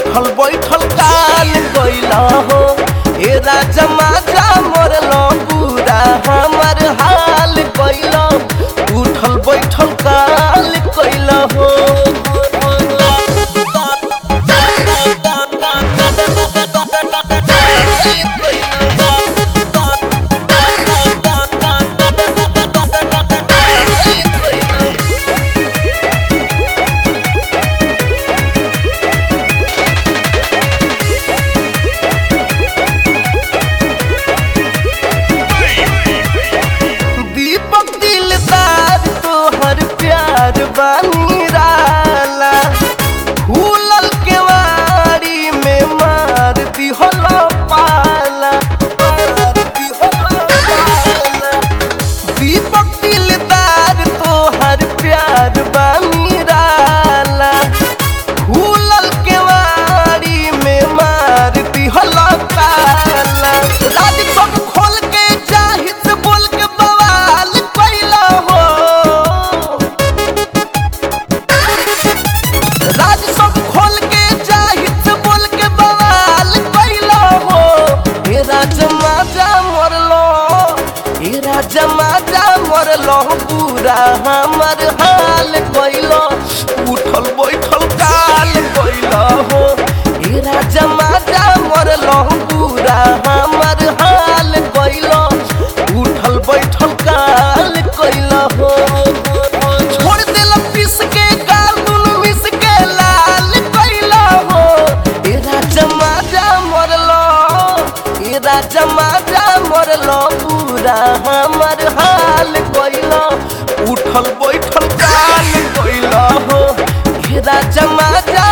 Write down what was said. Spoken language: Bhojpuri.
उठल बैठल काल गइला हो ए राजा माजा मरल पूरा हमर हाल गइला उठल बैठल काल गइला हो दीपक दिलदार तोहर प्यार बानी राला फूलल केवाड़ी में मार दिहल पाला मार दिहल पाला। दीपक दिलदार तोहर प्यार बानी राला फूलल केवाड़ी में मार दिहल ताला राज सब खोल के जाहिद बोल के बवाल कैला हो राज सब खोल के जाहिद बोल के बवाल कैला हो हे राज माजा मरलो हे राज माजा मरलो पूरा हमर हाल कैलो उठल बैठल काल कैला हो हे राजा माजा मरलो पूरा हमर हाल कैलो उठल बैठल काल कैला हो छोड़ देला पिस के गाल दुनु मिस के लाल कैला हो ए राजा माजा मरलो ए राजा माजा मरलो पूरा हमर हाल कैला उठल बैठल काल कैला हो ए राजा माजा